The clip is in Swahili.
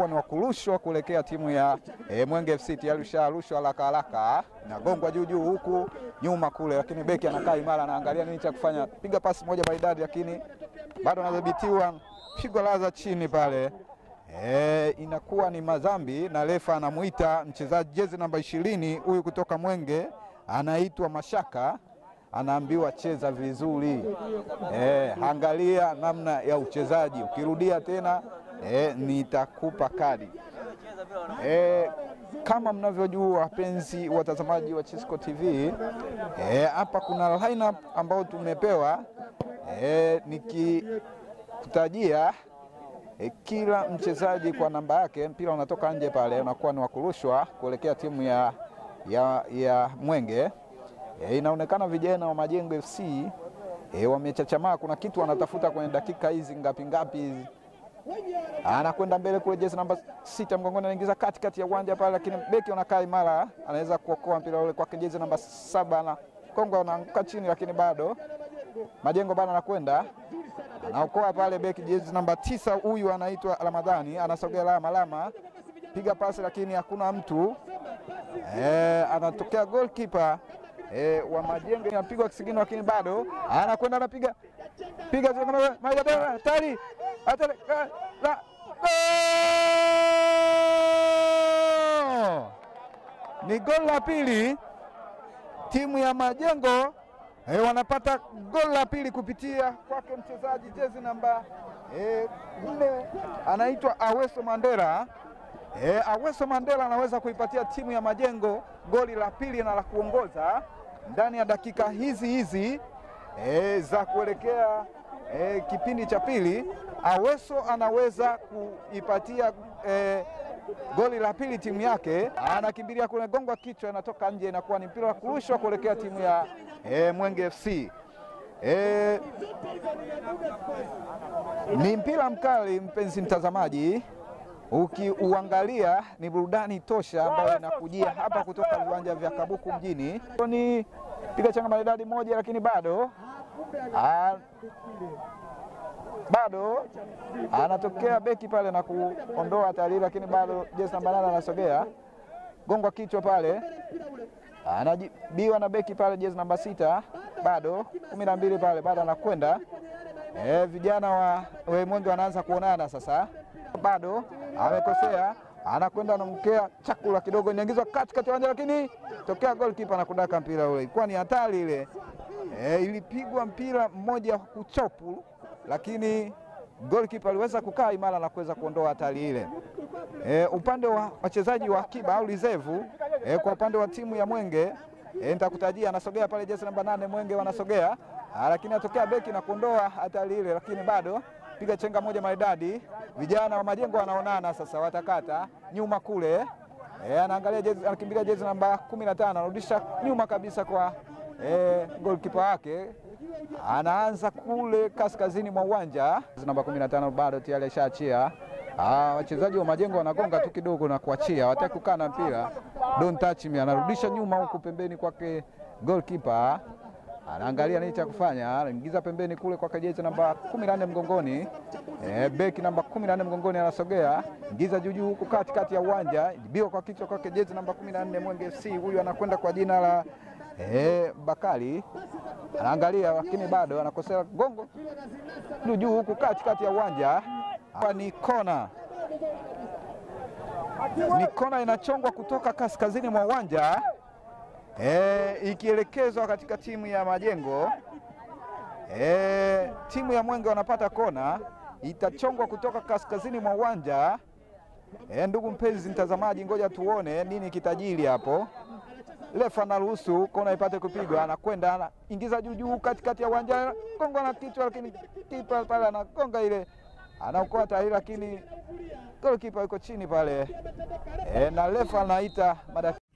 unakuwa ni wa kurushwa kuelekea timu ya e, Mwenge FC. Tayari usharushwa haraka haraka, nagongwa juu juu huku nyuma kule, lakini beki anakaa imara, anaangalia nini cha kufanya, piga pasi moja maridadi, lakini bado anadhibitiwa, pigwa laza chini pale. E, inakuwa ni madhambi na refa anamuita mchezaji jezi namba ishirini huyu kutoka Mwenge anaitwa Mashaka, anaambiwa cheza vizuri. E, angalia namna ya uchezaji, ukirudia tena e, nitakupa kadi. E, kama mnavyojua wapenzi watazamaji wa Chisco TV hapa e, kuna lineup ambayo tumepewa e, nikikutajia E, kila mchezaji kwa namba yake, mpira unatoka nje pale, unakuwa ni wakurushwa kuelekea timu ya, ya, ya Mwenge. E, inaonekana vijana wa Majengo FC e, wamechachamaa, kuna kitu wanatafuta kwenye dakika hizi ngapi ngapi hizi. Anakwenda mbele kule, jezi namba sita mgongoni, anaingiza katikati ya uwanja pale, lakini beki anakaa imara, anaweza kuokoa mpira ule kwake, jezi namba saba na Kongo anaanguka chini, lakini bado Majengo bado anakwenda anaokoa pale beki jezi namba tisa, huyu anaitwa Ramadhani, anasogea lama lama, piga pasi lakini hakuna mtu e, anatokea goalkeeper e, wa Majengo anapigwa kisigino, lakini bado anakwenda anapiga piga hatari hatari, ni goli la pili timu ya Majengo. E, wanapata goli la pili kupitia kwake mchezaji jezi namba e, nne anaitwa Aweso Mandela. E, Aweso Mandela anaweza kuipatia timu ya Majengo goli la pili na la kuongoza ndani ya dakika hizi hizi e, za kuelekea e, kipindi cha pili. Aweso anaweza kuipatia e, goli la pili timu yake, anakimbilia kule, gongwa kichwa, inatoka nje, inakuwa ni mpira wa kurushwa kuelekea timu ya e, Mwenge FC. E, ni mpira mkali mpenzi mtazamaji, ukiuangalia ni burudani tosha ambayo inakujia hapa kutoka viwanja vya Kabuku mjini. Ni piga changa maridadi moja, lakini bado a, bado anatokea beki pale na kuondoa hatari, lakini bado jezi namba nane anasogea gongwa kichwa pale, anajibiwa na beki pale jezi namba sita, bado kumi na mbili pale, bado anakwenda e, vijana wa Mwenge wanaanza kuonana sasa, bado amekosea, anakwenda anamkea chakula kidogo, inaingizwa katikati ya uwanja, lakini tokea goalkeeper na kudaka mpira ule, ilikuwa ni hatari ile e, ilipigwa mpira mmoja kuchopu lakini goalkeeper aliweza kukaa imara na kuweza kuondoa hatari ile. E, upande wa wachezaji wa akiba au reserve e, kwa upande wa timu ya Mwenge e, nitakutajia anasogea pale jezi namba nane Mwenge wanasogea, lakini atokea beki na kuondoa hatari ile, lakini bado piga chenga moja maridadi. Vijana wa Majengo wanaonana sasa, watakata nyuma kule e, anaangalia jezi, anakimbilia jezi namba kumi na tano anarudisha nyuma kabisa kwa e, goalkeeper wake anaanza kule kaskazini mwa uwanja namba 15 bado tayari ashaachia. Wachezaji wa Majengo wanagonga tu kidogo na kuachia, wataki kukaa na mpira. Don't touch me, anarudisha nyuma huku pembeni kwake goalkeeper anaangalia nini cha kufanya, anaingiza pembeni kule kwa jezi namba 14 mgongoni. E, beki namba 14 mgongoni anasogea, ingiza juu juu huku katikati ya uwanja, jibiwa kwa kichwa kwake jezi namba 14 Mwenge FC. Huyu anakwenda kwa jina la e, Bakari anaangalia lakini bado anakosea gongo juu juu huku katikati ya uwanja. Hapa ni kona, ni kona inachongwa kutoka kaskazini mwa uwanja e, ikielekezwa katika timu ya Majengo. E, timu ya Mwenge wanapata kona, itachongwa kutoka kaskazini mwa uwanja. E, ndugu mpenzi mtazamaji, ngoja tuone nini kitajiri hapo. Refa anaruhusu kona ipate kupigwa, anakwenda anaingiza juu juu katikati ya uwanja, gonga na kichwa, lakini kipa pale anagonga ile, anaokoa tahiri, lakini golikipa yuko chini pale e, na refa anaita